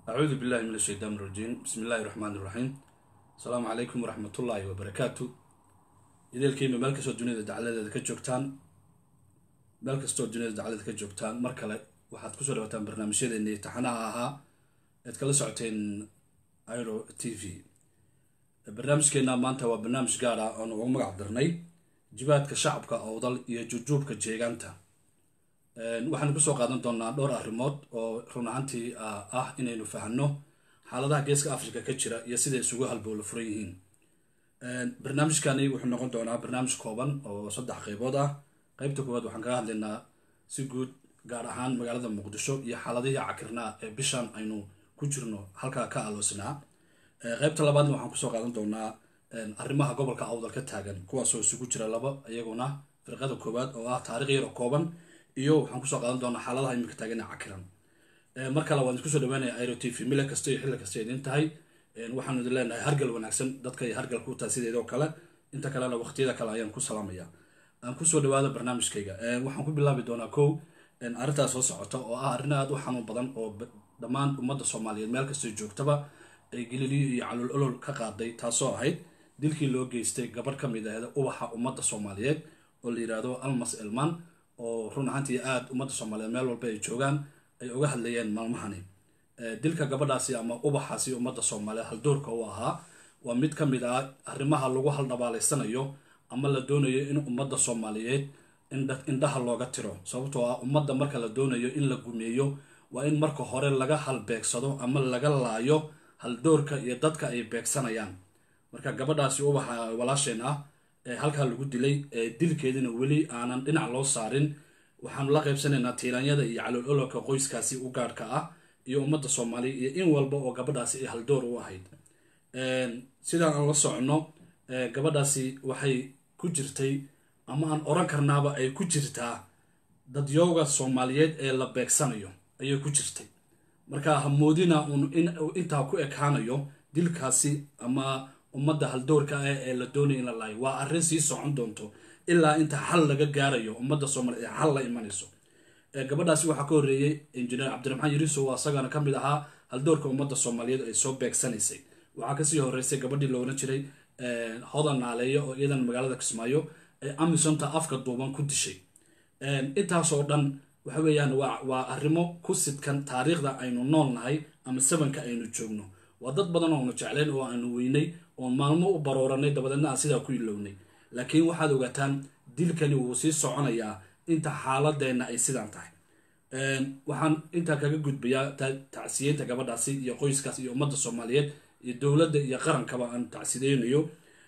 acuudu billahi min ashaytaan irajiim bismi illaahi raxmaan iraxiim asalaamu calaykum waraxmatullaahi wabarakaatu ideelkiima meel kastoo duniyada dacladeeda ka joogtaan meel kastoo duniyada dacladeeda ka joogtaan mar kale waxaad kusoo dhawataan barnaamijyadeeni taxanaha ahaa ead kala socoteen iro t v barnaamijkeena maanta waa barnaamij gaar ah oon ugu magac darnay jibaadka shacabka owdal iyo jujuubka jeegaanta waxaanu kusoo qaadan doonaa dhowr arrimood oo run ahaantii ah inaynu fahanno xaaladaha geeska africa ka jira iyo siday isugu halbowla furan yihiin barnaamijkani wuxuu noqon doonaa barnaamij kooban oo saddex qeybood ah qeybta koowaad waxaan kaga hadlaynaa si guud gaar ahaan magaalada muqdisho iyo xaaladihii cakirnaa ee bishan aynu ku jirno halkaa ka aloosnaa qeybta labaadna waxaan kusoo qaadan doonaa arrimaha gobolka awdal ka taagan kuwaasoo isugu jira laba iyaguna firqada koowaad oo ah taarikh yar oo kooban iyo waxaan kusoo qaadan doonaa xaaladaha imika taagan ee cakiran mar kale waan iskusoo dhawaanaya iro t v mile kasta iyo xilli kasta idin tahay waxaanu idin leenahay hargal wanaagsan dadka ay hargal ku tahay sideedoo kale inta kalena waqtiyada kale ayaan ku salaamaya aan kusoo dhawaado barnaamijkayga waxaan ku bilaabi doonaa kow arrintaas soo socota oo ah arrin aada u xanuun badan oo dhammaan ummadda soomaaliyeed meel kastoo joogtaba ay geliliyo iyo calul olol ka qaaday taasoo ahayd dilkii loo geystay gabadh ka mid ahda ubaxa ummadda soomaaliyeed oo la yidhaahdo almas elman oo run ahaantii aada ummadda soomaaliyeed meel walba ay joogaan ay uga hadlayeen maalmahani dilka gabadhaasi ama ubaxaasi ummadda soomaaliyeed haldoorka u ahaa waa mid ka mid ah arrimaha lagu haldhabaalaysanayo ama la doonayo in ummadda soomaaliyeed indhaha looga tiro sababtoo ah ummadda marka la doonayo in la gumeeyo waa in marka hore laga halbeegsado ama laga laayo haldoorka iyo dadka ay beegsanayaan marka gabadhaasi ubaxa walaasheen ah ee halkaa lagu dilay dilkeedina weli aanan dhinac loo saarin waxaanu la qaybsanaynaa tiiraanyada iyo calool ololka qoyskaasi u gaadhka ah iyo ummadda soomaaliya iyo in walba oo gabadhaasi ay haldoor u ahayd sidaan aan la socono gabadhaasi waxay ku jirtay ama aan oran karnaaba ay ku jirtaa dadyooga soomaaliyeed ee la beegsanayo ayay ku jirtay marka hamoodina uun intaa ku ekaanayo dilkaasi ama ummadda haldoorka ah ee la doonaya in la laayo waa arrin sii socon doonto ilaa inta xal laga gaarayo ummadda soomaliyeed ee xal la imanayso gabadhaasi waxaa ka horreeyey injineer cabdiraxmaan yariso oo asagana ka mid ahaa haldoorka ummadda soomaaliyeed ay soo beegsanaysay waxaa kasii horreysay gabadhii la oran jiray hodan naaleeyo oo iyadan magaalada kismaayo ee amisonta afka duuban ku dishay intaasoo dhan waxa weeyaan waa arrimo ku sidkan taariikhda aynu nool nahay ama sabanka aynu joogno waa dad badan oonu jeclayn oo aanu weynay oon maalmo u barooranay dabadeedna aan sidaa ku ilownay laakiin waxaad ogaataan dilkani wuu sii soconayaa inta xaaladeenna ay sidaan tahay waxaan intaa kaga gudbayaa tacsiyeynta gabadhaasi iyo qoyskaas iyo ummadda soomaaliyeed iyo dowladda iyo qarankaba aan tacsideynayo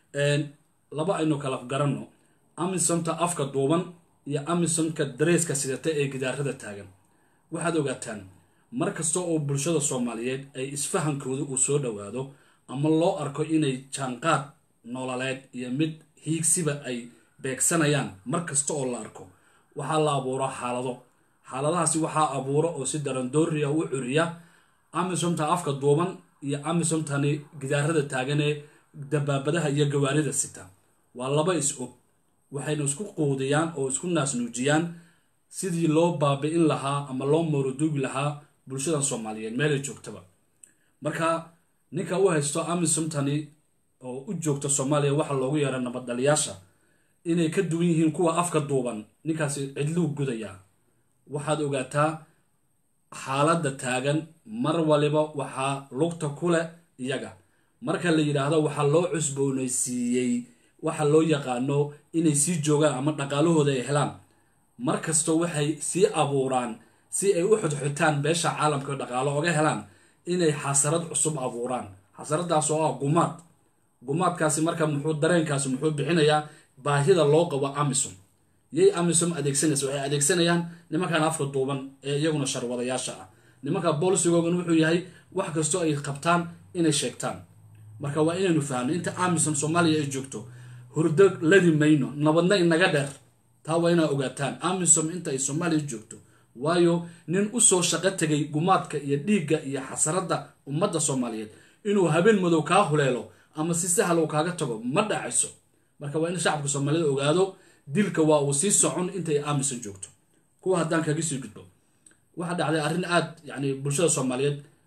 laba aynu kala garanno amisonta afka duuban iyo amisonka dareeska sidata ee gidaarada taagan waxaad ogaataan mar kasta oo bulshada soomaaliyeed ay isfahankooda uu soo dhowaado ama loo arko inay jaanqaad nololeed iyo mid hiigsiba ay beegsanayaan mar kasta oo la arko waxaa la abuuraa xaalado xaaladahaasi waxaa abuura oo si darandooriya u curiya amisomta afka duuban iyo amisomtani gidaarada taagan ee dabaabadaha iyo gawaarida sita waa laba is og waxayna isku quudiyaan oo isku naasnuujiyaan sidii loo baabi'in lahaa ama loo moroduugi lahaa bulshadan soomaaliyeed meelay joogtaba marka ninka u haysto amisomtani oo u joogta soomaaliya waxaa loogu yeera nabaddaliyaasha inay ka duwan yihiin kuwa afka duuban ninkaasi cidluu gudayaa waxaad ogaataa xaaladda taagan mar waliba waxaa lugta ku leh iyaga marka la yidhaahdo waxaa loo cusboonaysiiyey waxa loo yaqaano inay sii joogaan ama dhaqaalahooda ay helaan mar kasta waxay sii abuuraan si ay u xudxutaan beesha caalamka dhaqaalo oga helaan inay xasarad cusub abuuraan xasaradaas oo ah gumaad gumaadkaasi marka muxuu dareenkaasi muxuu bixinayaa baahida loo qabo amisom yay amisom adeegsanaysa waxay adeegsanayaan nimankan afka duuban ee iyaguna sharwadayaasha ah nimanka boolisigoogan wuxuu yahay wax kastoo ay qabtaan inay sheegtaan marka waa inaynu fahamno inta amisom soomaaliya ay joogto hurdo ladi mayno nabadna inaga dheer taa waa inaa ogaataan amisom inta ay soomaaliya joogto waayo nin usoo shaqo tegay gumaadka iyo dhiigga iyo xasaradda ummadda soomaaliyeed inuu habeen madow kaa huleelo ama si sahal uu kaaga tago ma dhacayso marka waa in shacabka soomaaliyed ogaado dilka waa uu sii socon intay amisom joogto kuwa haddaan kaga sii gudbo waxaa dhacday arrin aada yani bulshada soomaaliyeed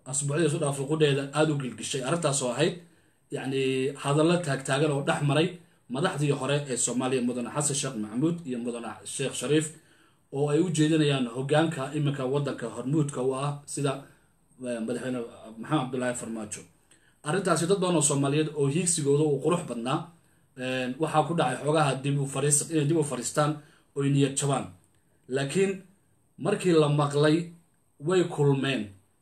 asbuucdii isu dhaafay qudheeda aada u gilgishay arrintaasoo ahayd yacni hadallo taagtaagan oo dhex maray madaxdii hore ee soomaaliya mudane xasan sheekh maxamuud iyo mudane sheekh shariif oo ay u jeedinayaan hogaanka iminka wadanka hormuudka u ah sida madaxweyne maxamed cabdulaahi farmaajo arrintaasi dad badan oo soomaaliyeed oo hiigsigooda uu qurux badnaa waxaa ku dhacay xoogaha dib u fariis inay dib u fariistaan oy niyad jabaan laakiin markii la maqlay way kulmeen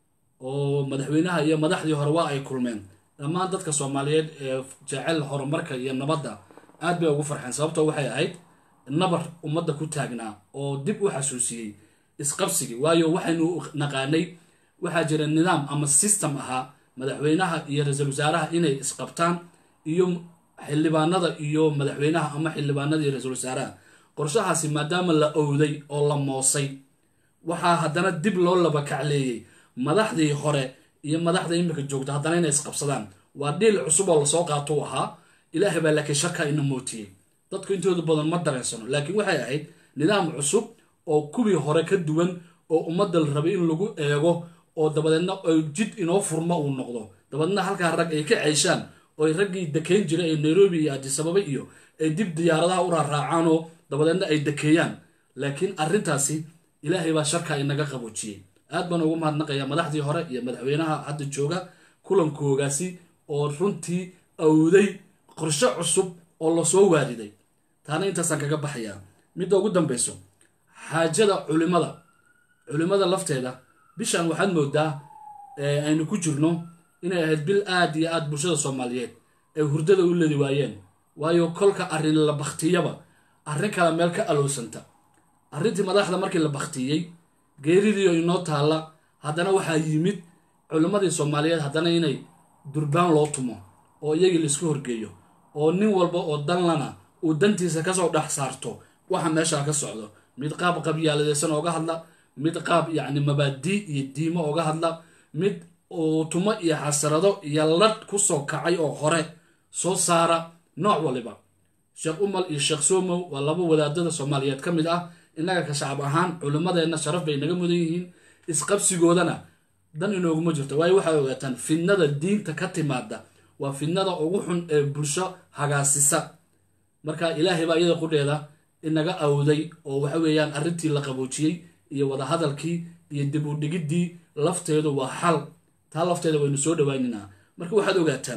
oo madaxweynaha iyo madaxdii hore waa ay kulmeen dhammaan dadka soomaaliyeed ee jecel horumarka iyo nabadda aad bay ugu farxeen sababtoo waxay ahayd nabar ummadda ku taagnaa oo dib u xasuusiyey isqabsigii waayo waxaynu naqaanay waxaa jira nidaam ama system ahaa madaxweynaha iyo ra-iisul wasaaraha inay isqabtaan iyo xildhibaanada iyo madaxweynaha ama xildhibaanada iyo ra-iisul wasaaraha qorshahaasi maadaama la owday oo la moosay waxaa haddana dib loo laba kacleeyey madaxdii hore iyo madaxda imika joogta haddana inay isqabsadaan waa dhiil cusub oo lasoo qaato u ahaa ilaahay baa laakiin shaka ina mootiyey dadku intooda badan ma dareensano laakiin waxay ahayd nidaam cusub oo kuwii hore ka duwan oo ummadda la rabay in lagu eego oo dabadeedna ay jid inoo furmo uu noqdo dabadeedna halkaa rag ay ka ceyshaan oo raggii dekeyn jiray ee nairobi iyo adisababa iyo ay dib diyaaradaha u raaraacaan oo dabadeedna ay dekeeyaan laakiin arrintaasi ilaahay baa sharka inaga qaboojiyey aad baan ugu mahadnaqayaa madaxdii hore iyo madaxweynaha hadda jooga kulankoogaasi oo runtii awday qorshe cusub oo lasoo waariday taana intaasaan kaga baxayaa midda ugu dambeyso xaajada culimada culimada lafteeda bishan waxaad moodaa aynu ku jirno inay ahayd bil aad iyo aad bulshada soomaaliyeed ay hurdada u ledi waayeen waayo kolka arrin la baktiyaba arrin kale meel ka aloosanta arrintii madaxda markii la baktiyey geeridiio inoo taalla haddana waxaa yimid culimmadii soomaaliyeed haddana inay durbaan loo tumo oo iyagii laisku horgeeyo oo nin walba oo danlana uu dantiisa kasoo dhex saarto waxa meeshaa ka socdo mid qaab qabyaaladeysan ooga hadla mid qaab yacni mabaadii iyo diimo ooga hadla mid uu tumo iyo xasarado iyo ladh kusoo kacay oo hore soo saara nooc waliba sheekh umal iyo sheekh somow waa laba wadaadada soomaaliyeed ka mid ah innaga ka shacab ahaan culimmadeenna sharaf bay naga mudan yihiin isqabsigoodana dan inooguma jirto waayo waxay ogaataan fidnada diinta ka timaada waa fidnada ugu xun ee bulsho hagaasisa marka ilaahay baa iyada qudheeda inaga awday oo waxa weeyaan arrintii la qaboojiyey iyo wadahadalkii iyo dib u dhigiddii lafteedu waa xal taa lafteeda waynu soo dhawaaninaa marka waxaad ogaataan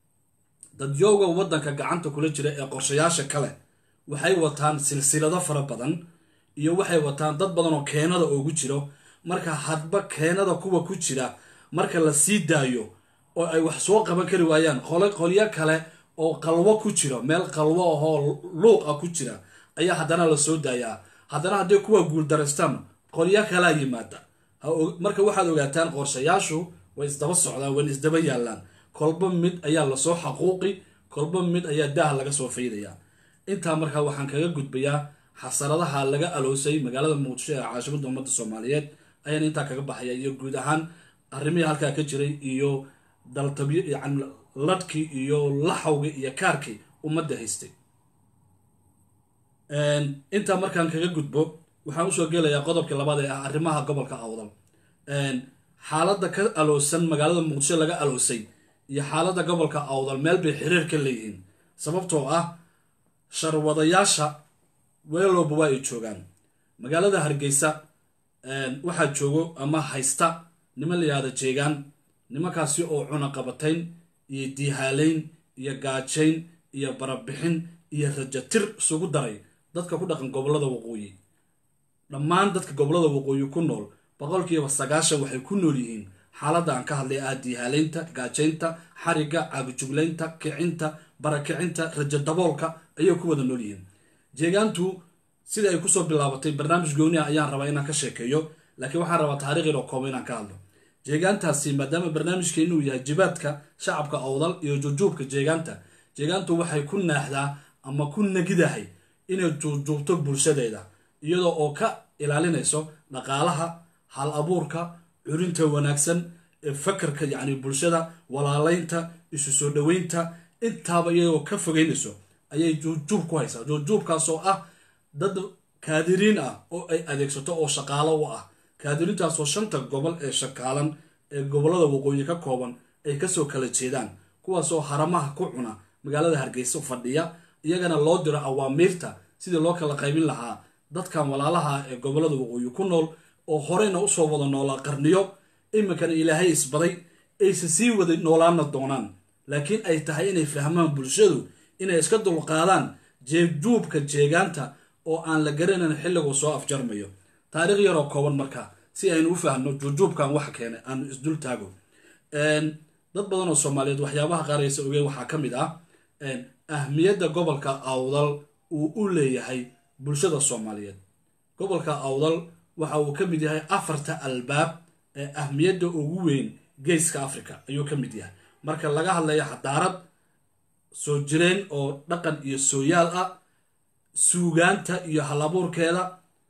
dadyooga waddanka gacanta kula jira ee qorshayaasha kale waxay wataan silsilado fara badan iyo waxay wataan dad badan oo keenada oogu jiro marka hadba keenada kuwa ku jira marka la sii daayo oo ay wax soo qaban kari waayaan qolyo kale oo qalwo ku jiro meel qalwo ahoo luuq ah ku jira ayaa haddana la soo daayaa haddana hadday kuwa guuldaraystaan qolyo kalaa yimaada marka waxaad ogaataan qorshayaashu way isdaba socdaan wayna isdaba yaallaan kolba mid ayaa lasoo xaquuqi kolba mid ayaa daah laga soo faydayaa intaa markaa waxaan kaga gudbayaa xasaradaha laga aloosay magaalada muqdisho ee caasimadda ummadda soomaaliyeed ayaan intaa kaga baxaya iyo guud ahaan arrimihii halkaa ka jiray iyo daltabyo yani ladhkii iyo laxawgii iyo kaarkii ummadda haystay intaa markaan kaga gudbo waxaan usoo gelayaa qodobkii labaad ee ah arrimaha gobolka awdal xaaladda ka aloosan magaalada muqdisho laga aloosay iyo xaaladda gobolka awdal meel bay xiriir ka leeyihiin sababtoo ah sharwadayaasha weelowba waa ay joogaan magaalada hargeysa waxaa joogo ama haysta niman la yihahda jeegaan nimankaasi oo cunaqabatayn iyo diihaalayn iyo gaajayn iyo barabixin iyo rajatir isugu daray dadka ku dhaqan gobolada waqooyi dhammaan dadka gobolada waqooyi ku nool boqolkiiba sagaashan waxay ku nool yihiin xaaladda aan ka hadlay ah diihaalaynta gaajaynta xarigga caabijuglaynta kicinta barakicinta rajo daboolka ayay ku wada nool yihiin jeegaantu sida ay kusoo bilaabatay barnaamij gooni ah ayaan rabaa inaan ka sheekeeyo laakiin waxaan rabaa taariikh yaroo kooba inaan ka hadlo jeegaantaasi maadaama barnaamijkeenu uu yahay jibaadka shacabka awdal iyo jujuubka jeegaanta jeegaantu waxay ku naaxdaa ama ku nagidahay inay juujuubto bulshadeeda iyadoo oo ka ilaalinayso dhaqaalaha hal abuurka curinta wanaagsan ee fakarka yacni bulshada walaalaynta isu soo dhoweynta intaaba iyadoo ka fogeynayso ayay juujuub ku haysaa juujuubkaasoo ah dad kaadiriin ah oo ay adeegsato oo shaqaalo u ah kaadiriintaasoo shanta gobol ee shakaalan ee gobollada waqooyi ka kooban ay kasoo kala jeedaan kuwaasoo haramaha ku cuna magaalada hargeysa fadhiya iyagana loo diro awaamiirta sidii loo kala qaybin lahaa dadkan walaalaha ee gobollada waqooyi ku nool oo horeyna usoo wada noolaa qarniyo iminkana ilaahay isbaday aysa sii wada noolaana doonaan laakiin ay tahay inay fahmaan bulshadu inay iska dulqaadaan jeebjuubka jeegaanta oo aan la garanayn xilliguu soo afjarmayo taariikh yaroo kooban marka si aynu u fahno juujuubkan waxa keenay aanu isdul taago dad badan oo soomaaliyeed waxyaabaha qaaraysa ogeen waxaa ka mid ah ahmiyadda gobolka awdal uu u leeyahay bulshada soomaaliyeed gobolka awdal waxa uu ka mid yahay afarta albaab ee ahmiyadda ugu weyn geeska africa ayuu ka mid yahay marka laga hadlayo xadaarad soo jireen oo dhaqan iyo sooyaal ah suugaanta iyo halabuurkeeda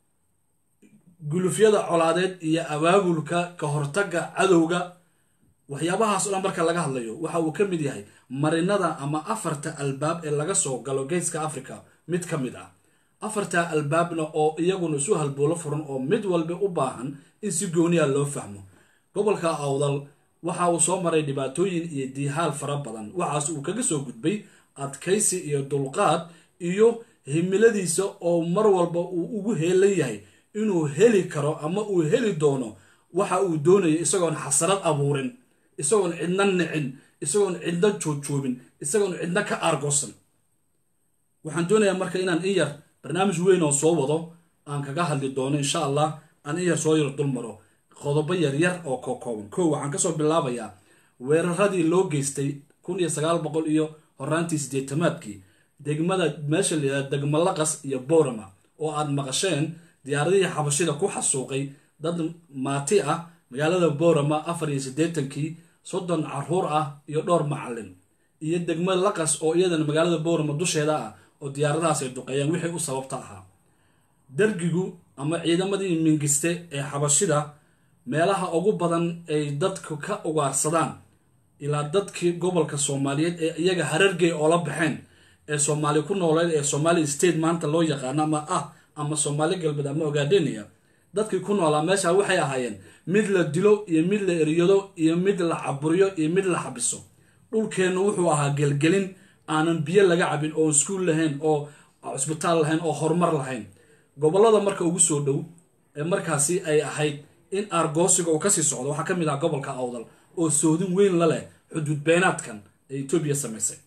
gulufyada colaadeed iyo abaabulka ka hortagga cadowga waxyaabahaas o dhan marka laga hadlayo waxa uu ka mid yahay marinada ama afarta albaab ee laga soo galo geeska africa mid ka mid ah afarta albaabna oo iyaguna isu halboolo furan oo mid walba u baahan in si gooniya loo fahmo gobolka awdal waxa uu soo maray dhibaatooyin iyo diihaal fara badan waxaas uu kaga soo gudbay adkaysi iyo dulqaad iyo himiladiisa oo mar walba uu ugu heelan yahay inuu heli karo ama uu heli doono waxa uu doonayo isagoon xasarad abuurin isagoon cidna nicin isagoon cidna joogjoobin isagoon cidna ka aargoosan waxaan doonayaa marka inaan in yar barnaamij weyn oo soo wado aan kaga hadli doono insha allah aan in yar soo yar dulmaro qodobo yaryar oo kokooban kow waxaan kasoo bilaabayaa weeraradii loo geystay kun iyo sagaal boqol iyo horaantii sideetamaadkii degmada meesha layihahda degmo laqas iyo boorama oo aad maqasheen diyaaradihii xabashida ku xasuuqay dad maati ah magaalada boorama afar iyo siddeetankii soddon caruur ah iyo dhowr macalin iyo degmo laqas oo iyadana magaalada boorama dusheeda ah oo diyaaradahaas ay duqeeyaan wixii u sababta ahaa dargigu ama ciidamadii mingiste ee xabashida meelaha ugu badan ay dadku ka ugaarsadaan ilaa dadkii gobolka soomaaliyeed ee iyaga harargey oola baxeen ee soomaali ku nooleed ee somali state maanta loo yaqaano ama ah ama soomaali galbeed ama ogaadeniya dadkii ku noolaa meesha waxay ahaayeen mid la dilo iyo mid la eryado iyo mid la caburiyo iyo mid la xabiso dhulkeennu wuxuu ahaa gelgelin aanan biyo laga cabin oon iskuul lahayn oo cusbitaal lahayn oo horumar lahayn gobolada marka ugu soo dhow ee markaasi ay ahayd in aargoosiga uu kasii socdo waxaa ka mid ah gobolka awdal oo soodin weyn la leh xuduud beenaadkan ee etoobiya samaysay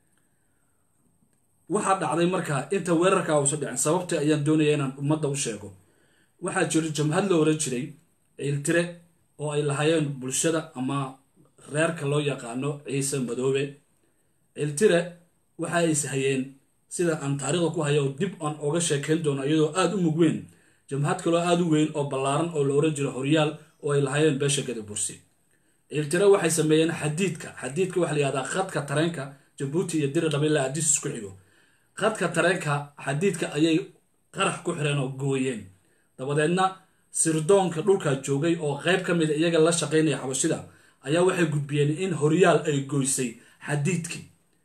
waxaa dhacday marka inta weerarka uusa dhicin sababta ayaan doonaya inaan ummadda u sheego waxaa jiro jamhad la oran jiray ciiltire oo ay lahaayeen bulshada ama reerka loo yaqaano ciise madoobe ciiltire waxa ay ishayeen sida aan taariikhda ku hayo dib aan oga sheekayn doono iyadoo aada u mug weyn jamhad kaloo aada u weyn oo ballaaran oo la oran jiro horyaal oo ay lahaayeen beesha gada bursi ciiltire waxay sameeyeen xadiidka xadiidka waxa la yihahdaa khadka tareenka jabuuti iyo diri dhaba ilaa adis isku xigo khadka tareenka xadiidka ayay qarax ku xireen oo gooyeen dabadeedna sirdoonka dhulkaa joogay oo qayb ka mida iyaga la shaqaynaya xabashida ayaa waxay gudbiyeen in horyaal ay goysay xadiidkii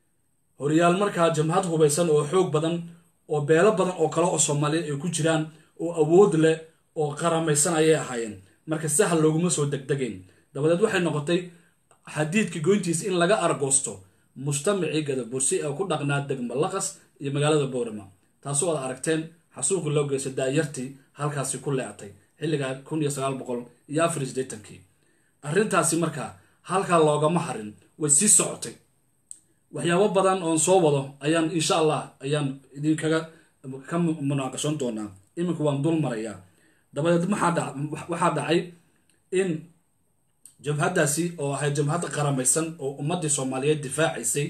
horyaal markaa jamhad hubaysan oo xoog badan oo beelo badan oo kale oo soomaaliyeed ay ku jiraan oo awood leh oo qaramaysan ayay ahaayeen marka sahal looguma soo degdegayn dabadeed waxay noqotay xadiidkii goyntiisa in laga argoosto mujtamacii gadabursi ee ku dhaqnaa degmo laqas iyo magaalada boorama taasoo aad aragteen xasuuqi loo geystay daayartii halkaasi ku leectay xilligaa kun iyo sagaal boqol iyo afar iyo siddeetankii arrintaasi markaa halkaa loogama harin way sii socotay waxyaabo badan oon soo wado ayaan insha allah ayaan idinkaga ka munaaqashan doonaa iminku waan dul marayaa dabadeed waxaa dhacay in jabhaddaasi oo ahayd jabhad qaramaysan oo ummaddii soomaaliyeed difaacaysay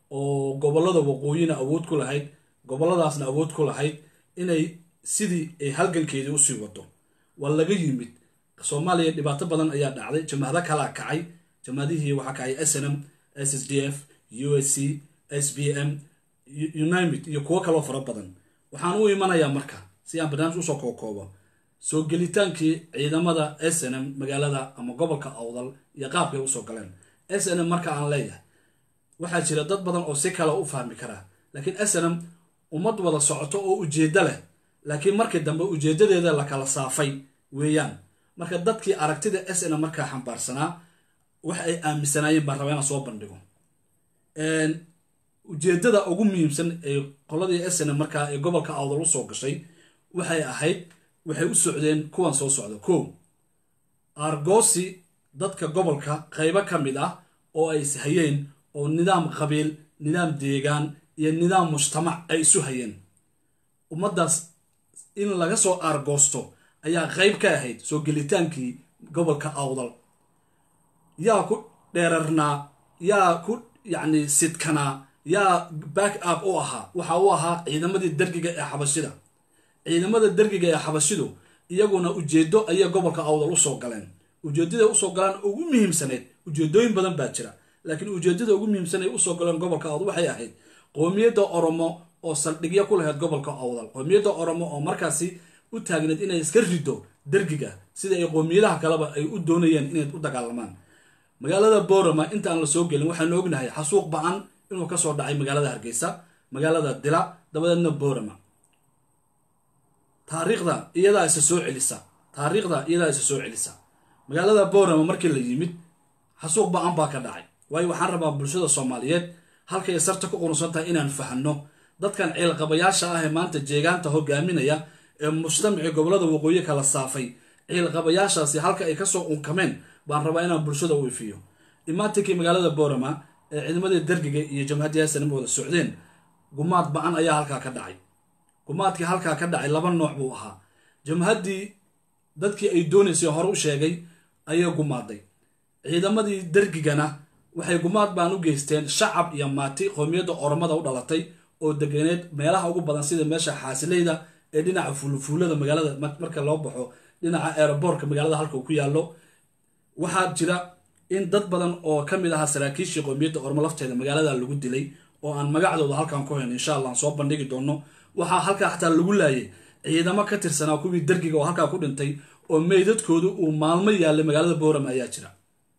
oo gobollada waqooyina awood ku lahayd gobolladaasna awood ku lahayd inay sidii ay halgankeedii usii wado waa laga yimid soomaaliya dhibaato badan ayaa dhacday jamhado kalaa kacay jamhadihii waxaa kacay s n m s s d f u s c s b m unimit iyo kuwo kaloo fara badan waxaan u imanayaa marka si aan barnaamij usoo kookoobo soo gelitaankii ciidamada s n m magaalada ama gobolka awdal iyo qaabkay usoo galeen s n m marka aan leeyahay waxaa jira dad badan oo si kale u fahmi karaa laakiin s n m ummad wada socoto oo ujeeddo leh laakiin markii dambe ujeeddadeeda la kala saafay weeyaan marka dadkii aragtida s n markaa xambaarsanaa wax ay aaminsanaayeen baan rabaa inaan soo bandhigo ujeedada ugu muhiimsan ee qoladii s n markaa ee gobolka awdal usoo gashay waxay ahayd waxay u socdeen kuwan soo socda ko argosi dadka gobolka qaybo ka mid ah oo ay is hayeen oo nidaam qabiil nidaam deegaan iyo nidaam mujtamac ay isu hayeen ummaddaas in laga soo aargoosto ayaa qayb ka ahayd soo gelitaankii gobolka awdal yaa ku dheerarnaa yaa ku yacni sidkanaa yaa back up u ahaa waxa u ahaa ciidamadii dergiga ee xabashida ciidamada dergiga ee xabashidu iyaguna ujeedo ayay gobolka awdal usoo galeen ujeedada usoo galaan ugu muhiimsaneyd ujeedooyin badan baa jira laakiin ujeedada ugu muhiimsan ay usoo galeen gobolka awdal waxay ahayd qoomiyadda oromo oo saldhigyo ku lahayd gobolka awdal qoomiyadda oromo oo markaasi u taagneed inay iska rido dergiga sida ay qoomiyadaha kaleba ay u doonayeen inay u dagaalamaan magaalada borama inta aan la soo gelin waxaanu ognahay xasuuq ba-an inuu kasoo dhacay magaalada hargeysa magaalada dila dabadeedna borama taariikhda iyadaa isa soo celisa taariikhda iyadaa isa soo celisa magaalada borama markii la yimid xasuuq ba-an baa ka dhacay waayo waxaan rabaa bulshada soomaaliyeed halkay sarta ku qurunsan tahay inaan fahanno dadkan ciilqabayaasha ah ee maanta jeegaanta hogaaminaya ee mujtamacii gobolada waqooyi kala saafay ciilqabayaashaasi halka ay kasoo unkameen baan rabaa inaan bulshada u ifiyo imaatinkii magaalada borama ee ciidamadii dergiga iyo jamhadii hasanima wada socdeen gumaad ba-an ayaa halkaa ka dhacay gumaadkii halkaa ka dhacay laba nooc buu ahaa jamhaddii dadkii ay doonaysay hore u sheegay ayay gumaaday ciidamadii dergigana waxay gumaad baan u geysteen shacab iyo maati qoomiyadda oromada u dhalatay oo deganeed meelaha ugu badan sida meesha xaasileyda ee dhinaca fuulufuulada magaalada marka loo baxo dhinaca aeroboortka magaalada halka uu ku yaallo waxaa jira in dad badan oo ka mid ahaa saraakiishii qoomiyadda ormo lafteeda magaalada lagu dilay oo aan magacdooda halkan ku hayn insha allah aan soo bandhigi doono waxaa halkaa xataa lagu laayay ciidamo ka tirsanaa kuwii dergiga oo halkaa ku dhintay oo meydadkoodu uu maalmo yaallay magaalada boorama ayaa jira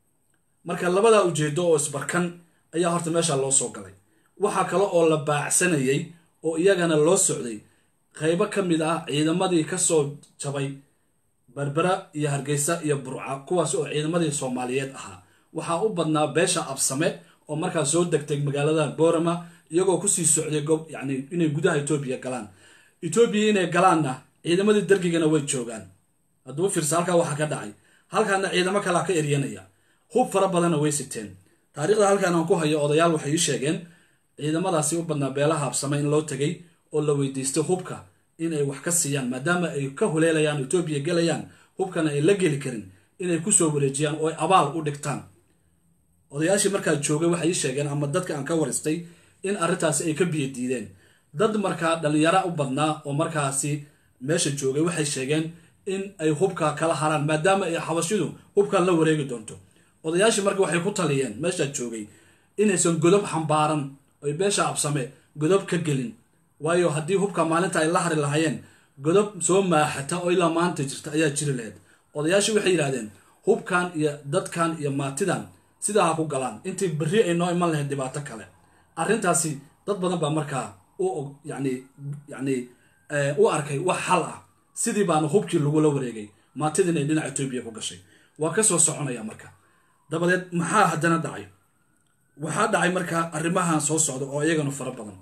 marka labadaa ujeedo oo isbarkan ayaa horta meesha loo soo galay waxaa kale oo la baacsanayay oo iyagana loo socday qaybo ka mid ah ciidamadii kasoo jabay berbera iyo hargeysa iyo burca kuwaas oo ciidamadii soomaaliyeed ahaa waxaa u badnaa beesha absame oo markaa soo degtay magaalada boorama iyagoo kusii socday gob yani inay gudaha etoobiya galaan etoobiya inay galaanna ciidamadii dergigana way joogaan hadduu fiirsa halkaa waxaa ka dhacay halkaana ciidamo kalaa ka eryanaya hub fara badanna way siteen taariikhda halkaan aan ku hayo odayaal waxay ii sheegeen ciidamadaasi u badnaa beelaha absame in loo tegay oo la weydiistay hubka in ay wax ka siiyaan maadaama ay ka huleelayaan etoobiya gelayaan hubkana ay la geli karin inay kusoo wareejiyaan oo ay abaal u dhigtaan odayaashii markaa joogay waxay ii sheegeen ama dadka aan ka waristay in arrintaasi ay ka biyo diideen dad markaa dhalinyaro u badnaa oo markaasi meesha joogay waxay sheegeen in ay hubka kala haraan maadaama ay xabashidu hubkan la wareegi doonto odayaashii marka waxay ku taliyeen meeshaa joogay inaysan godob xambaaran oy beesha absame godob ka gelin waayo haddii hubka maalinta ay la hari lahaayeen godob soo maaxata oo ilaa maanta jirta ayaa jiri lahayd odayaashii waxay yidhahdeen hubkan iyo dadkan iyo maatidan sidaa ha ku galaan intii berri ay noo iman lahayd dhibaato kale arrintaasi dad badan baa markaa u yani yani u arkay wax xal ah sidii baana hubkii lagula wareegay maatidin ay dhinaca etoobiya ku gashay waa ka soo soconaya marka dabadeed maxaa haddana dhacay waxaa dhacay markaa arrimahan soo socda oo iyagana fara badan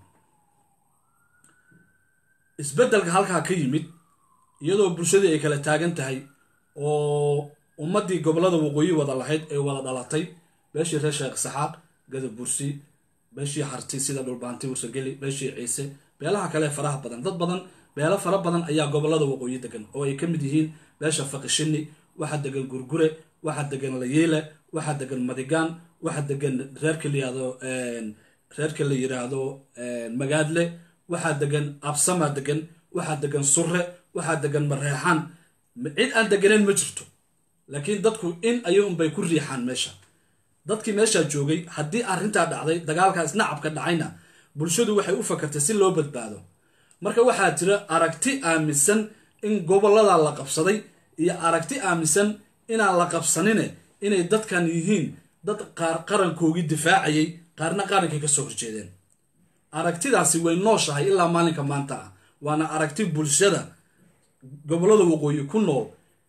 isbeddelka halkaa ka yimid iyadoo bulshadii ay kala taagan tahay oo ummaddii gobollada waqooyi wada lahayd ay wada dhalatay beeshii reer sheekh saxaaq gadabursi beeshii harti sida dhulbaanti wasageli beeshii ciise beelaha kale faraha badan dad badan beelo fara badan ayaa gobollada waqooyi degan oo ay ka mid yihiin beesha faqishini waxaa degan gurgure waxaa degan layeele waxaa degan madigaan waxaa degan reerka layihahdo reerka la yiraahdo magaadle waxaa degan absama degan waxaa degan surre waxaa degan mareexaan cid aan deganeyn ma jirto laakiin dadku in ayo unbay ku riixaan meesha dadkii meeshaa joogay haddii arrintaa dhacday dagaalkaas nacabka dhacayna bulshadu waxay u fakartay si loo badbaado marka waxaa jira aragti aaminsan in gobollada la qabsaday iyo aragti aaminsan inaan la qabsanine inay dadkan yihiin dad qaar qarankoogii difaacayay qaarna qarankay ka soo horjeedeen aragtidaasi way nooshahay ilaa maalinka maanta ah waana aragti bulshada gobollada waqooyi ku nool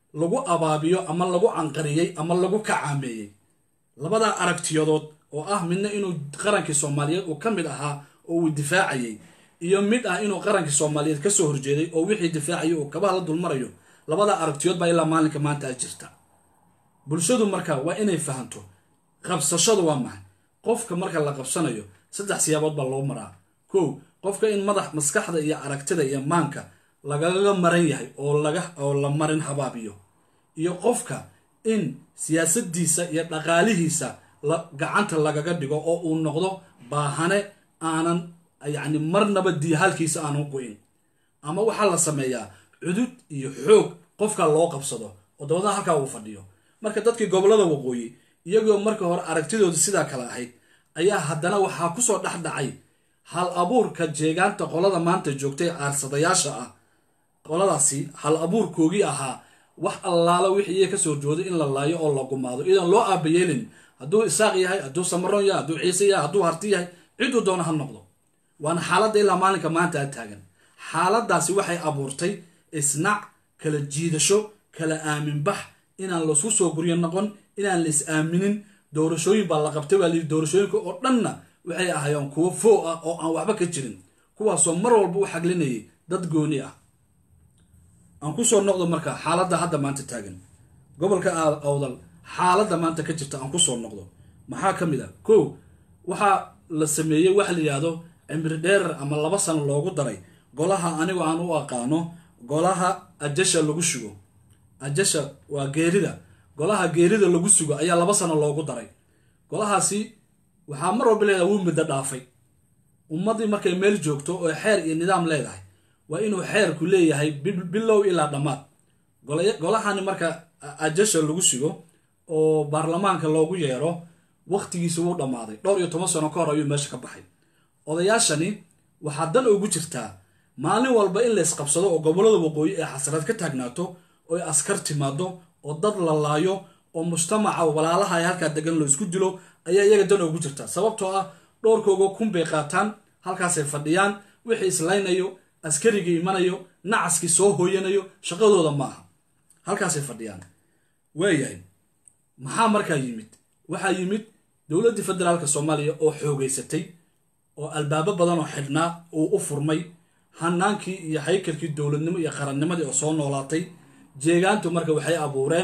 lagu abaabiyo ama lagu canqariyey ama lagu kacaameeyey labadaa aragtiyadood oo ah midna inuu qarankii soomaaliyeed uu ka mid ahaa oo uu difaacayey iyo mid ah inuu qarankii soomaaliyeed kasoo horjeeday oo wixii difaacayay uu kabaha la dulmarayo labadaa aragtiyood baa ilaa maalinka maanta a jirta bulshadu marka waa inay fahanto qabsashadu waa maxay qofka marka la qabsanayo saddex siyaabood baa loo maraa kow qofka in madax maskaxda iyo aragtida iyo maanka lagaga maran yahay oo laga oo la marin habaabiyo iyo qofka in siyaasadiisa iyo dhaqaalihiisa la gacanta lagaga dhigo oo uu noqdo baahane aanan yacni marnaba diihaalkiisa aanan go-in ama waxaa la sameeyaa cudud iyo xoog qofka loo qabsado oo dabadna halkaa uu fadhiyo marka dadkii gobollada waqooyi iyagoo marka hore aragtidoodu sidaa kale ahayd ayaa haddana waxaa kusoo dhex dhacay hal abuurka jeegaanta qolada maanta joogtay caarsadayaasha ah qoladaasi hal abuurkoogii ahaa wax allaala wixii iyaga kasoo horjooday in la laayo oo la gumaado iyadan loo aabayeelin hadduu isaaq yahay hadduu samaroon yahay hadduu ciise yahay hadduu harti yahay ciduu doona ha noqdo waana xaaladda ilaa maalinka maanta a taagan xaaladaasi waxay abuurtay isnac kala jiidasho kala aaminbax inaan laisku soo guryo noqon inaan la is aaminin doorashooyin baa la qabtay baa layidhi doorashooyinka oo dhanna waxay ahaayeen kuwo foo ah oo aan waxba ka jirin kuwaasoo mar walba u xaglinayay dad gooni ah aan kusoo noqdo marka xaaladda hadda maanta taagan gobolka awdal xaaladda maanta ka jirta aan kusoo noqdo maxaa ka mid a kow waxaa la sameeyey waxa la yidhaahdo cimri dheerar ama laba sano loogu daray golaha anigu aan u aqaano golaha ajasha lagu sugo ajasha waa geerida golaha geerida lagu sugo ayaa laba sano loogu daray golahaasi waxaa mar walba leedahay wuu middo dhaafay ummaddii markay meel joogto oo xeer iyo nidaam leedahay waa inuu xeerku leeyahay bilow ilaa dhammaad golahani marka ajasha lagu sugo oo baarlamaanka loogu yeero wakhtigiisi wuu dhammaaday dhowr iyo toban sano ka hor ayuu meesha ka baxay odayaashani waxaa dan ugu jirtaa maalin walba in la isqabsado oo gobollada waqooyi ee xasrad ka taagnaato oo ay askar timaado oo dad la laayo oo mujtamaca walaalaha ay halkaa degan lo isku dilo ayaa iyaga dan ugu jirta sababtoo ah dhowrkooga kun bay qaataan halkaasay fadhiyaan wixii islaynayo askarigii imanayo nacaskii soo hooyanayo shaqadooda ma aha halkaasay fadhiyaan waayahay maxaa markaa yimid waxaa yimid dowladdii federaalka soomaaliya oo xoogeysatay oo albaabo badan oo xidhnaa uu u furmay hanaankii iyo haykalkii dowladnimo iyo qarannimadii oo soo noolaatay jeegaantu marka waxay abuureen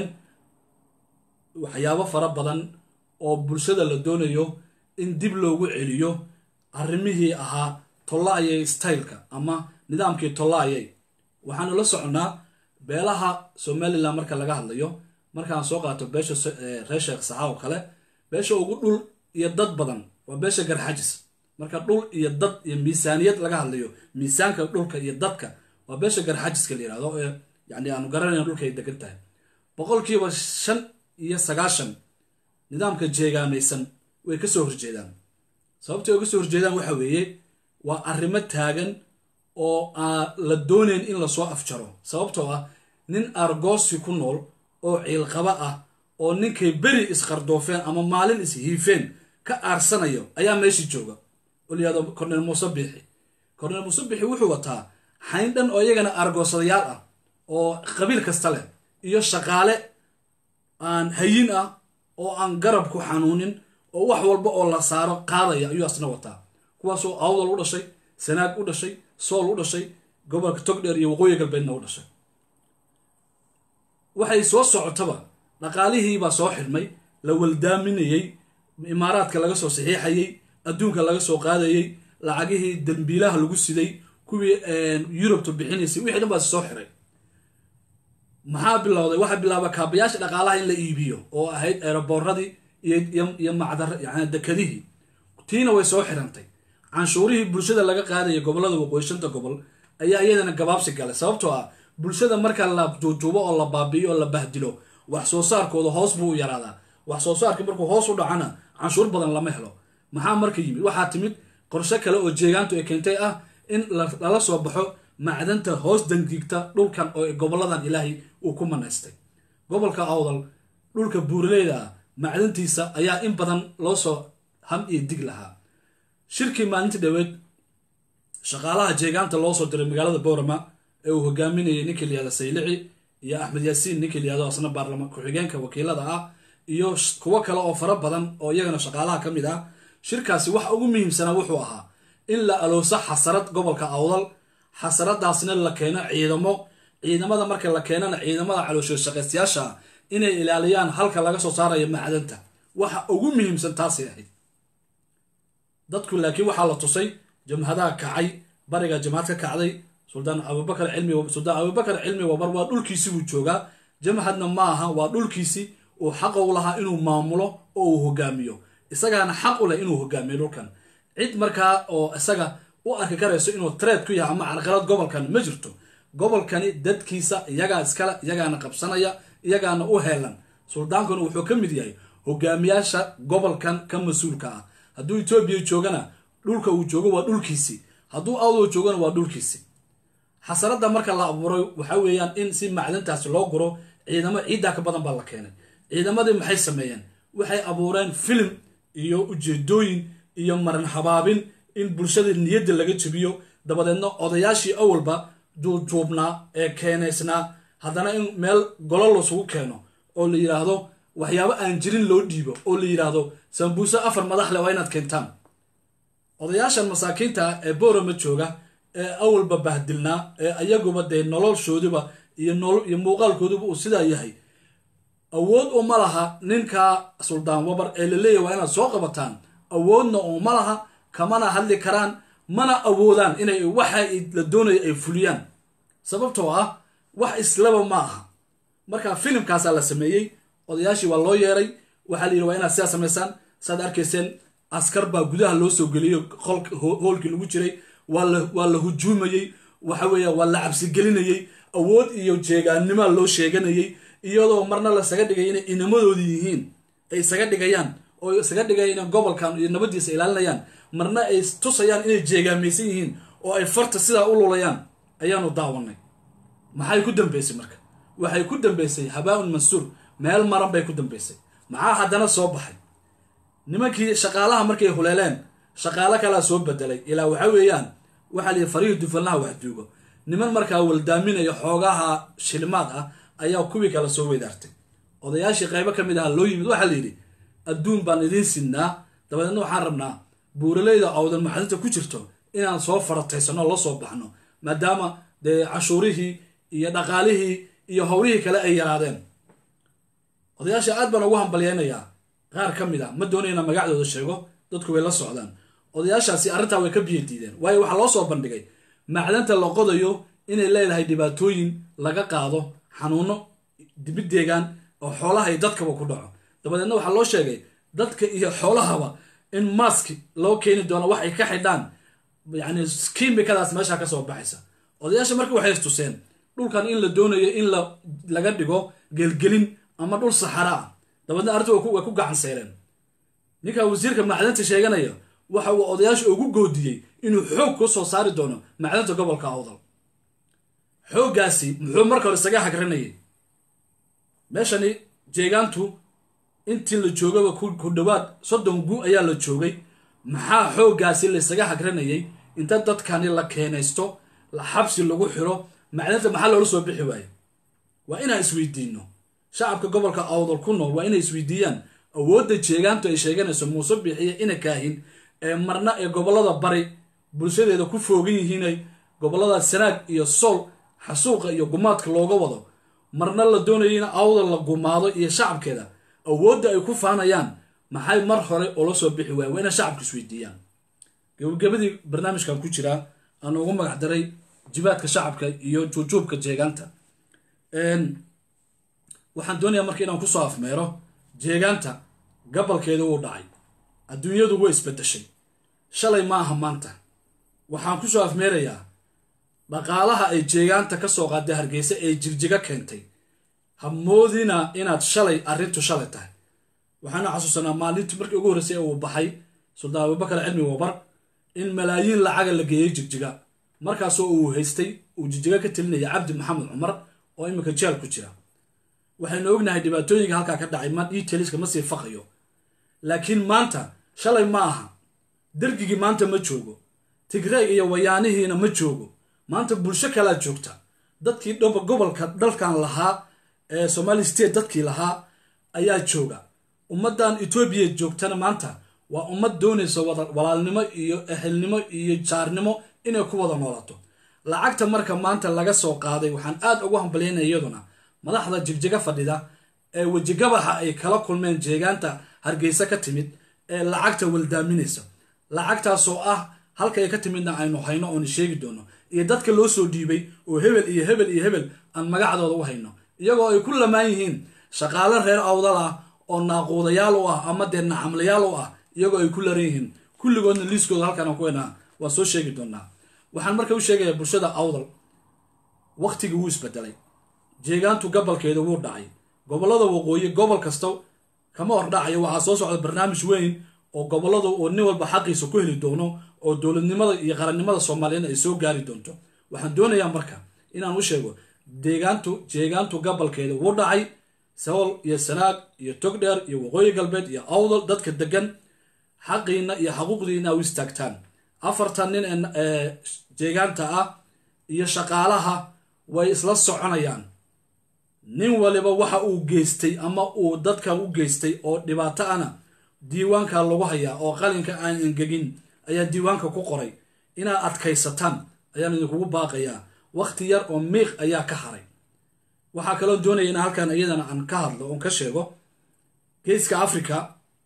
waxyaabo fara badan oo bulshada la doonayo in dib loogu celiyo arrimihii ahaa tollaayay styleka ama nidaamkii tollaayay waxaanu la soconnaa beelaha somalilan marka laga hadlayo markaan soo qaato beesha reer sheekh saxa oo kale beesha ugu dhul iyo dad badan waa beesha garxajis marka dhul iyo dad iyo miisaaniyad laga hadlayo miisaanka dhulka iyo dadka waa beesha garxajiska la yirahdo ee yani aanu garanayna dhulka ay degan tahay boqolkiiba shan iyo sagaashan nidaamka jeegaamaysan way kasoo horjeedaan sababtay uga soo horjeedaan waxa weeye waa arrimo taagan oo aan la doonayn in lasoo afjaro sababtoo ah nin argoosi ku nool oo ciilqaba ah oo ninkay beri isqardoofeen ama maalin ishiifeen ka aarsanayo ayaa meeshii jooga oo layihahdo cornel muuse biixi cornel muuse biixi wuxuu wataa xayn dhan oo iyagana argoosadayaal ah oo qabiil kasta leh iyo shaqaale aan hayin ah oo aan garab ku xanuunin oo wax walba oo la saaro qaadaya ayuu asna wataa kuwaasoo awdal u dhashay sanaag u dhashay sool u dhashay gobolka togdheer iyo waqooyi galbeedna u dhashay waxay soo socotaba dhaqaalihiibaa soo xidhmay la waldaaminayey imaaraadka laga soo saxiixayey adduunka laga soo qaadayey lacagihii dambiilaha lagu siday kuwii yurubta bixinaysay wixii dhan baa soo xiray maxaa bilowday waxaa bilaaba kaabayaasha dhaqaalaha in la iibiyo oo ahayd eeraboorradii iyo macdar yani dekadihii tiina way soo xirantay canshuurihii bulshada laga qaadaya gobollada waqooyi shanta gobol ayaa iyadana gabaabsi galay sababtoo ah bulshada marka la juujuubo oo la baabi'iyo oo la bahdilo wax soo saarkooda hoos buu u yaraadaa wax soo saarkii markuu hoos u dhacana canshuur badan lama helo maxaa marka yimid waxaa timid qorshe kale oo jeegaantu ay keentay ah in lala soo baxo macdanta hoos dangiigta dhulkan oo gobolladan ilaahay uu ku manaystay gobolka awdal dhulka buuraleyda ah macdantiisa ayaa in badan loo soo ham iyo dig lahaa shirkii maalintii dhaweed shaqaalaha jeegaanta loo soo diray magaalada boorama ee uu hogaaminayay ninkii layihahda saylici iyo axmed yaasiin ninkii layihahdo asna baarlamaan ku-xigeenka wakiilada ah iyo kuwo kale oo fara badan oo iyagana shaqaalaha ka mid ah shirkaasi waxa ugu muhiimsanaa wuxuu ahaa in la alooso xasarad gobolka awdal xasaradaasna la keeno ciidamo ciidamada marka la keenana ciidamada caloosho shaqaystayaasha inay ilaaliyaan halka laga soo saarayo macdanta waxa ugu muhiimsan taasay ahayd dadku laakiin waxaa la tusay jamhadaha kacay bariga jamhad ka kacday suldaan abubakar cilmi suldaan abubakar cilmi wabar waa dhulkiisii buu joogaa jamhadna ma aha waa dhulkiisii uu xaq u lahaa inuu maamulo oo uu hogaamiyo isagaana xaq u leh inuu hogaamiyo dhulkan cid markaa oo isaga u arki karayso inuu treed ku yahay ama carqalad gobolkan ma jirto gobolkani dadkiisa iyagaa iskale iyagaana qabsanaya iyagaana u heelan suldaankuna wuxuu ka mid yahay hogaamiyaasha gobolkan ka mas-uulka ah hadduu etoobiya joogana dhulka uu joogo waa dhulkiisii hadduu awdoo joogana waa dhulkiisii xasaradda marka la abuuray waxa weeyaan in si macdantaasi loo guro ciidamo ciiddaa ka badan baa la keenay ciidamadii maxay sameeyeen waxay abuureen filim iyo ujeedooyin iyo maran habaabin in bulshada niyadda laga jebiyo dabadeedna odayaashii awalba duujuubnaa ee keenaysnaa haddana in meel golo lasugu keeno oo la yidhaahdo waxyaabo aan jirin loo dhiibo oo la yidhaahdo sambuuse afar madax leh waa inaad keentaan odayaashan masaakiinta ah ee boorama jooga ee awalba bahdilnaa ee ayaguba dee noloshoodiba iyo iyo muuqaalkooduba uu sidaa yahay awood uma laha ninka suldaan wabar ee la leeyahy waa inaad soo qabataan awoodna uma laha kamana hadli karaan mana awoodaan inay waxa la doonayo ay fuliyaan sababtoo ah wax islaba ma aha marka filimkaasaa la sameeyey odayaashii waa loo yeeray waxaa la yidhi waa inaad sidaa samaysaan saad arkayseen askar baa gudaha loo soo geliyey hoolkii lagu jiray waa la hujuumayey waxa weeya waa la cabsigelinayey awood iyo jeegaannimaa loo sheeganayey iyadoo marna lasaga dhigay inay inamadoodii yihiin ay isaga dhigayaan oo isaga dhigaya inay gobolkan iyo nabadiisa ilaalinayaan marna ay tusayaan inay jeegaamaysan yihiin oo ay farta sidaa u lulayaan ayaanu daawanay maxay ku dambeysay marka waxay ku dambeysay habaa-un mansuur meel maran bay ku dambeysay maxaa haddana soo baxay nimankii shaqaalaha markay huleeleen shaqaalo kalaa soo bedelay ilaa waxa weeyaan waxaa la yidhi farihii dufanlaha waxduugo niman markaa waldaaminaya xoogaha shilimaad ah ayaa kuwii kale soo weydaartay odayaashii qaybo ka mid aha loo yimid waxaa la yidhi adduun baan idiin sinnaa dabadeedna waxaan rabnaa buuraleyda awdan maxadinta ku jirto inaan soo farataysano la soo baxno maadaama dee cashuurihii iyo dhaqaalihii iyo howlihii kale ay yaraadeen odayaasha aad baan ugu hambalyeynayaa qaar ka mid a ma doonayna magacdooda sheego dadku way la socdaan odayaashaasi arrintaa way ka biyo diideen waayo waxaa loo soo bandhigay macdanta la qodayo inay leedahay dhibaatooyin laga qaado xanuuno dibid deegaan oo xoolaha iyo dadkaba ku dhaco dabadeedna waxaa loo sheegay dadka iyo xoolahaba in maski loo keeni doono wax ay ka xidhaan yacni kiimikadaas meesha ka soo baxaysa odayaasha marka waxay istuseen dhulkan in la doonayo in la laga dhigo gelgelin ama dhul saxara ah dabadeedna arrinta way ku gacan seyreen ninka wasiirka macdanta sheeganaya waxa uu odayaasha ugu goodiyey inuu xoog ku soo saari doono macdanta gobolka awdal xooggaasi muxuu marka hore isaga hagranayay meeshani jeegaantu intii la joogaba ku dhowaad soddon gu ayaa la joogay maxaa xooggaasi laysaga hagranayay inta dadkani la keenaysto xabsi lagu xiro macdanta maxaa loola soo bixi waayo waa inaan isweydiino shacabka gobolka awdal ku nool waa inay isweydiiyaan awoodda jeegaantu ay sheeganayso muuse bixiye ina kaahin ee marna ee gobollada bari bulshadeeda ku foogan yihiinay gobollada sanaag iyo sool xasuuqa iyo gumaadka looga wado marna la doonayo in awdal la gumaado iyo shacabkeeda awoodda ay ku faanayaan maxay mar hore ula soo bixi waaya waa inay shacabku isweydiiyaan gabagabadii barnaamijkan ku jiraa aan ugu magac daray jibaadka shacabka iyo juujuubka jeegaanta waxaan doonayaa marka inaan kusoo afmeero jeegaanta gabalkeeda wuu dhacay adduunyadu way isbedeshay shalay ma aha maanta waxaan kusoo afmeerayaa dhaqaalaha ay jeegaanta ka soo qaaday hargeysa ee jirjiga keentay ha moodina inaad shalay arrintu shalay tahay waxaana xasuusanaa maalintii markii ugu horreysay ee uu baxay suldaan abubakar cilmi wabar in malaayiin lacaga la geeyey jigjiga markaasoo uu haystay uu jigjiga ka telinaya cabdi maxamed cumar oo iminka jeel ku jira waxaynu ognahay dhibaatooyinka halkaa ka dhacay ma detailska ma sii faqayo laakiin maanta shalay ma aha dergigii maanta ma joogo tigreeg iyo wayaanihiina ma joogo maanta bulsho kalaa joogta dadkii dhaba gobolka dalkan lahaa ee somali state dadkii lahaa ayaa jooga ummaddan etoobiya joogtana maanta waa ummad doonaysa wada walaalnimo iyo ehelnimo iyo jaarnimo inay ku wada noolato lacagta marka maanta laga soo qaaday waxaan aad ugu hambalyaynaya iyaduna madaxda jigjiga fadhida ee wejigabaxa ay kala kulmeen jeegaanta hargeysa ka timid ee lacagta waldaaminaysa lacagtaasoo ah halkay ka timidna aynu hayno oona sheegi doono iyo dadka loo soo dhiibay oo hebel iyo hebel iyo hebel aan magacdooda u hayno iyagoo ay ku lamaan yihiin shaqaale reer awdal ah oo naaquudayaal u ah ama dee nacamlayaal u ah iyagoo ay ku laran yihiin kulligoodna liiskooda halkaan aan ku haynaa waan soo sheegi doonaa waxaan marka u sheegayaa bulshada awdal waktigii wuu isbedelay jeegaantu gabalkeeda wuu dhacay gobollada waqooyi gobol kasta kama hordhacayo waxaa soo socda barnaamij weyn oo gobolladu uu nin walba xaqiisa ku heli doono oo dowladnimada iyo qarannimada soomaaliyeed ay soo gaari doonto waxaan doonayaa marka inaan u sheego deegaantu jeegaantu gabalkeeda wuu dhacay sawl iyo sanaag iyo togdheer iyo waqooyi galbeed iyo awdal dadka degan xaqiina iyo xaquuqdiina u istaagtaan afartan nin ee jeegaanta ah iyo shaqaalaha way isla soconayaan nin waliba waxa uu geystay ama uu dadka u geystay oo dhibaato ana diiwaanka lagu hayaa oo qalinka aan engegin ayaa diiwaanka ku qoray inaad adkaysataan ayaan idinkugu baaqayaa wakhti yar oo miiq ayaa ka haray waxaa kaloo doonaya in halkan iyadana aan ka hadlo oon ka sheego geeska africa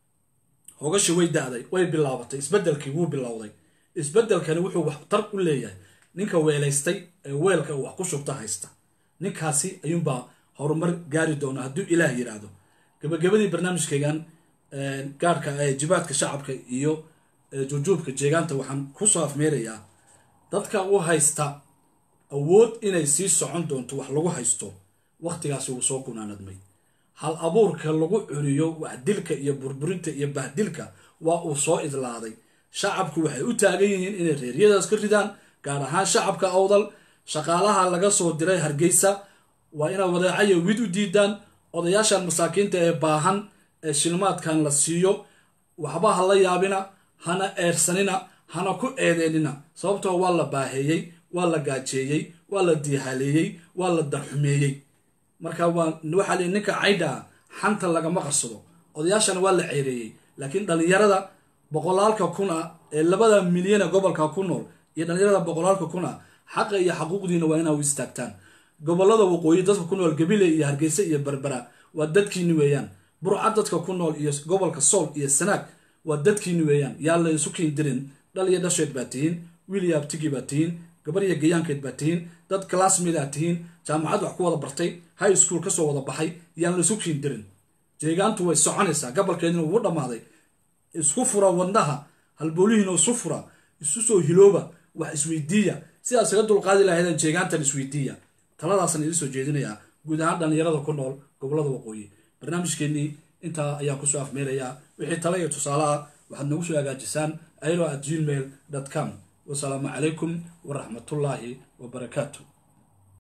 hogashi way da-day way bilaabatay isbedelkii wuu bilowday isbedelkani wuxuu wax tar u leeyahay ninka weelaystay ee weelka wax ku shubta haysta ninkaasi ayuunbaa horumar gaari doona hadduu ilaah yidhaahdo gabagabadii barnaamijkaygan gaarhka ee jibaadka shacabka iyo jujuubka jeegaanta waxaan kusoo afmeerayaa dadka u haysta awood inay sii socon doonto wax lagu haysto wakhtigaasi wuu soo gunaanadmay hal abuurka lagu curiyo waxdilka iyo burburinta iyo bahdilka waa uu soo idlaaday shacabku waxay u taagan yihiin inay reeryadaas ka ridaan gaar ahaan shacabka awdal shaqaalaha laga soo diray hargeysa waa inaad wadeecayo wid u diidaan odayaashan masaakiinta ee baahan ee shilmaadkan la siiyo waxba ha la yaabina hana eersanina hana ku eedeynina sababtoo waa la baaheeyey waa la gaajeeyey waa la diihaleeyey waa la darxumeeyey marka waxaa li ninka caydhaa xanta lagama qarsado odayaashana waa la ceereeyey laakiin dhallinyarada boqolaalka kun ah ee labada milyana gobolka ku nool iyo dhallinyarada boqolaalka kun ah xaqa iyo xaquuqdiina waa inaa u istaagtaan gobolada waqooyi dadka ku nool gabile iyo hargeysa iyo berbera waa dadkiini weeyaan burca dadka ku nool iyo gobolka sool iyo sanaag waa dadkiini weeyaan yaa la isu kiindirin dhal iyo dhasheed baa tihiin wiil iyo abtigii baa tihiin gabar iyo gayaankeed baa tihiin dad classmate aa tihiin jaamacad wax ku wada bartay high school kasoo wada baxay yaan la isu kiindirin jeegaantu way soconaysaa gabalkeedina wuu dhammaaday isku fura wadnaha halboolihiina isu fura isu soo hilooba wax isweydiiya sidaas isaga dulqaadi lahaydeen jeegaantan isweydiiya taladaasaan idin soo jeedinayaa guud ahaan dhallinyarada ku nool gobolada waqooyi barnaamijkeennii intaa ayaan kusoo afmeerayaa wixii tala iyo tusaale ah waxaad nagu soo hagaajisaan ailo at gmail com wasalaamu calaykum waraxmatullaahi wabarakaatu